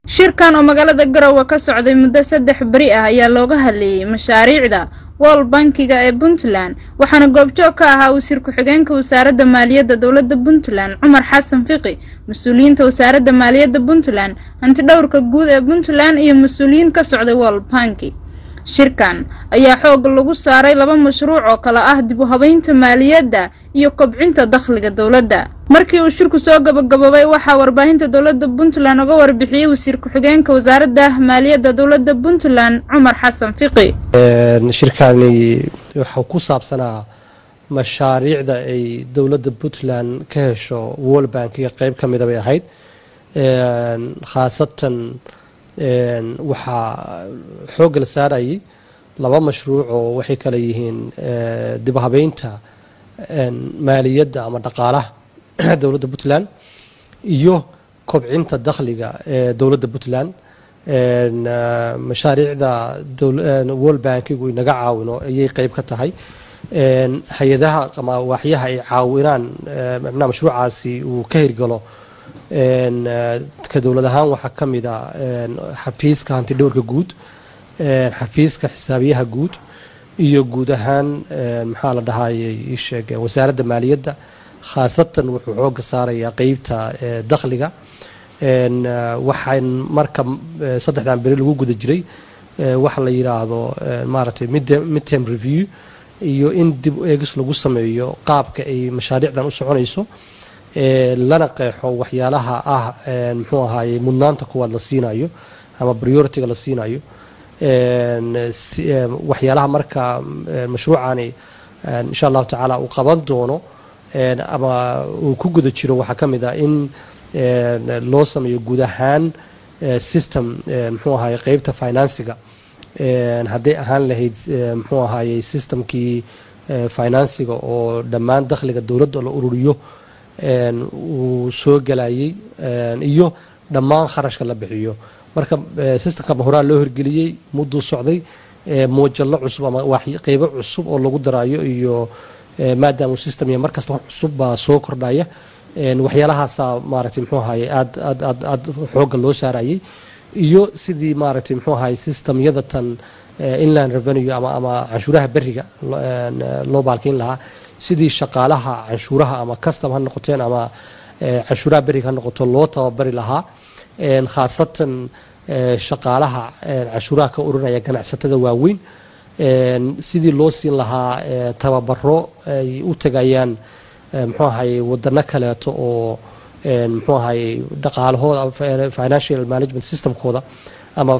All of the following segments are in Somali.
shirkan oo magaalada garowe ka socday muddo saddex beri ah ayaa looga hadleeyey mashaariicda world bankiga ee puntland waxaana goobjoog ka ahaa wasiir ku-xigeenka wasaaradda maaliyadda dowladda puntland cumar xasan fiqi mas-uuliyiinta wasaaradda maaliyadda puntland hantidhowrka guud ee puntland iyo mas-uuliyiin ka socday world banki shirkan ayaa xoog lagu saaray laba mashruuc oo kale ah dib u habeynta maaliyadda iyo kobcinta dakhliga dowladda markii uu shirku soo gabagaboobay waxaa warbaahinta dowladda puntland uga warbixiyey wasiir ku-xigeenka wasaaradda maaliyadda dowladda puntland cumar xasan fiqi shirkani wuxuu ku saabsanaa mashaariicda ay dowladda puntland ka hesho world bankiga qeyb ka mida bay ahayd khaasatan waxaa xoogga la saarayay laba mashruuc oo waxay kale yihiin dib habeynta maaliyadda ama dhaqaalaha dowladda puntland iyo kobcinta dakhliga ee dowladda puntland mashaariicda world bankigu inaga caawino ayay qeyb ka tahay hay-adaha ama waaxyaha ay caawinaan micnaha mashruucaasi uu ka hirgalo ka dowlad ahaan waxaa ka mid a xafiiska hantidhowrka guud xafiiska xisaabiyaha guud iyo guud ahaan maxaa la dhahayay isheeg wasaaradda maaliyadda khaasatan wuxuu xooga saarayaa qeybta dakhliga waxaan marka saddexdan beri lagu guda jiray waxa la yidhaahdo maaragtay midterm review iyo in dib eegis lagu sameeyo qaabka ay mashaariicdan u soconayso lana qeexo waxyaalaha ah muxuu ahaaye mudnaanta kuwaad la siinayo ama prioritiga la siinayo waxyaalaha marka mashruucani insha allahu tacaala uu qaban doono ama uu ku guda jiro waxaa ka mid ah in loo sameeyo guud ahaan system muxuu ahaaye qeybta finansiga hadday ahaan lahayd muxuu ahaaye systemkii finansiga oo dhammaan dakhliga dowladda la ururiyo uu soo galayay iyo dhammaan kharashka la bixiyo marka systemka horaa loo hirgeliyey mudduu socday muujallo cusub ama qeybo cusub oo lagu daraayo iyo maadaama system iyo markasta wax cusub baa soo kordhaya waxyaalahaasaa maaragtay muxuu ahaye aad aad aad aad xoogga loo saarayay iyo sidii maaragtay muxuu ahaye systemyada tan inland revenue ama ama canshuuraha beriga loo baalkiin lahaa sidii shaqaalaha canshuuraha ama custom ha noqoteen ama canshuuraha beriga ha noqoto loo tababari lahaa khaasatan shaqaalaha canshuuraha ka urinaya ganacsatada waaweyn sidii loo siin lahaa tababaro ay u tegayaan muxuu ahaye wadano kaleeto oo muxuu ahaye dhaqaalahooda financial management systemkooda ama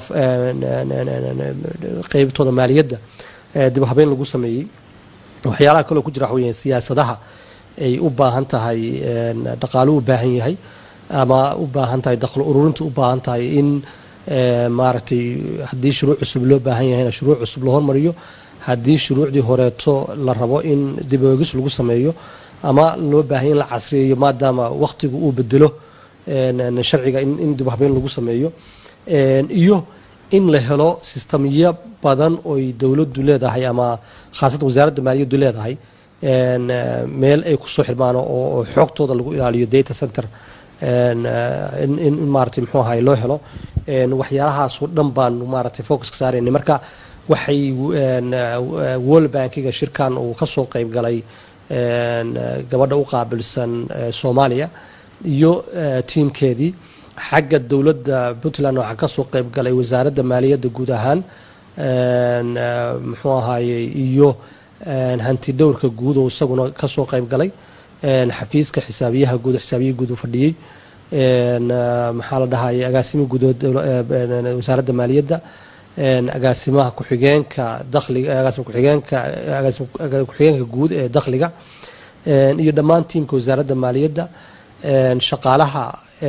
qeybtooda maaliyadda dib habeyn lagu sameeyey waxyaalaha kaloo ku jira waxa weya siyaasadaha ay u baahan tahay dhaqaaluhu u baahan yahay ama u baahan tahay dakhlo ururinta u baahan tahay in maaragtay haddii shuruuc cusub loo baahan yahayna shuruuc cusub la hormariyo haddii shuruucdii horeeto la rabo in dib oogis lagu sameeyo ama loo baahanya in la casriyeeyo maadaama wakhtigu uu bedelo sharciga in dib habeyn lagu sameeyo iyo in la helo sistamyo badan oy dowladdu leedahay ama khaasatan wasaaradda maaliyaddu leedahay meel ay kusoo xirmaan oo xoogtooda lagu ilaaliyo data center in maaragtay muxuu ahaye loo helo waxyaalahaasoo dhan baan maaragtay focuska saaraynay marka waxay world bankiga shirkan uu ka soo qayb galay gabadha u qaabilsan soomaaliya iyo tiimkeedii xagga dowladda puntland waxaa ka soo qayb galay wasaaradda maaliyadda guud ahaan muxuu ahaaye iyo hanti dhowrka guud oo isaguna ka soo qayb galay xafiiska xisaabiyaha guud xisaabiyaha guud uu fadhiyey maxaa la dhahaye agaasimi guud wasaaradda maaliyadda agaasimaha ku-xigeenka dakhliga agaasima ku-xigeenka agaasima ku-xigeenka guud ee dakhliga iyo dhammaan tiimka wasaaradda maaliyadda shaqaalaha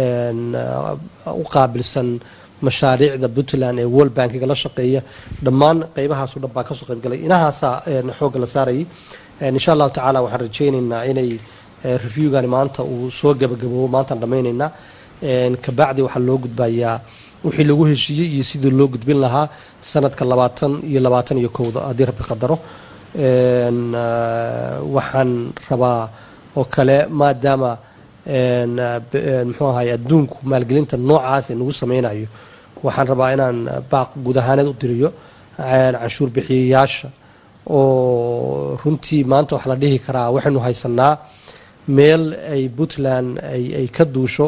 u qaabilsan mashaariicda puntland ee world bankiga la shaqeeya dhammaan qeybahaas o dhan baa kasoo qayb galay inahaasaa xoogga la saarayay insha allahu tacaala waxaan rajaynaynaa inay reviewgani maanta uu soo gabagaboobo maantaan dhammaynaynaa kabacdi waxaa loo gudbayaa wixii lagu heshiiyey iyo sidii loo gudbin lahaa sanadka labaatan iyo labaatan iyo kowda haddii rabbi qadaro waxaan rabaa oo kale maadaama muxuu ahay adduunku maalgelinta noocaas ee nagu sameynayo waxaan rabaa inaan baaq guud ahaaneed u diriyo canshuur bixiyayaasha oo runtii maanta wax la dhihi karaa waxaynu haysanaa meel ay puntland ay ka duusho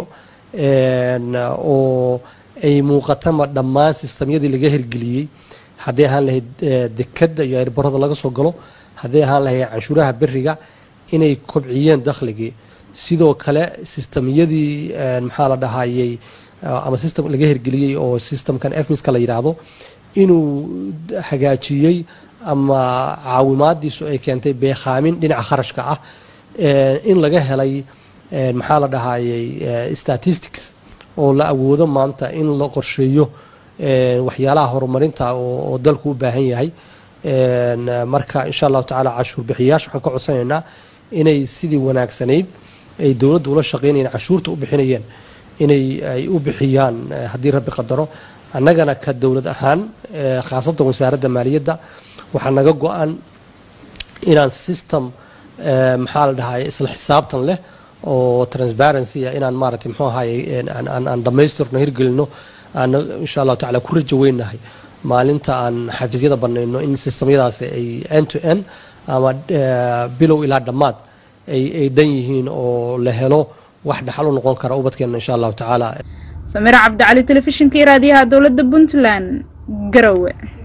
oo ay muuqatama dhammaan sistamyadii laga hirgeliyey haddii ahaan lahayd dekadda iyo airbarada laga soo galo haddii ahaan lahayd canshuuraha beriga inay kobciyeen dakhligii sidoo kale sistamyadii maxaa la dhahayey ama system laga hirgeliyey oo systemkan efmiska la yidhaahdo inuu hagaajiyey ama caawimaadiisu ay keentay beekhaamin dhinaca kharashka ah in laga helay maxaa la dhahayey statistics oo la awoodo maanta in la qorsheeyo waxyaalaha horumarinta oo dalku u baahan yahay marka insha allahu tacala cashuur bixiyayaasha waxaan ka codsanaynaa inay sidii wanaagsanayd ay dowladda ula shaqeynayeen cashuurta u bixinayeen inay ay u bixiyaan haddii rabbi qadaro annagana ka dowlad ahaan khaasatan wasaaradda maaliyadda waxaa naga go-an inaan system maxaa la dhahay isla xisaabtan leh oo transparency ah inaan maaragtay muxuu ahaye aan dhammaystirno hirgelino aan insha allahu tacala ku rajo weynahay maalinta aan xafiisyada banayno in sistamyadaasi ay end to end ama bilow ilaa dhammaad ay ay dhan yihiin oo la helo wax dhaxal u noqon kara ubadkeena insha allahu tacaala samiir cabdicali telefishinkii raadiyaha dowladda puntland garowe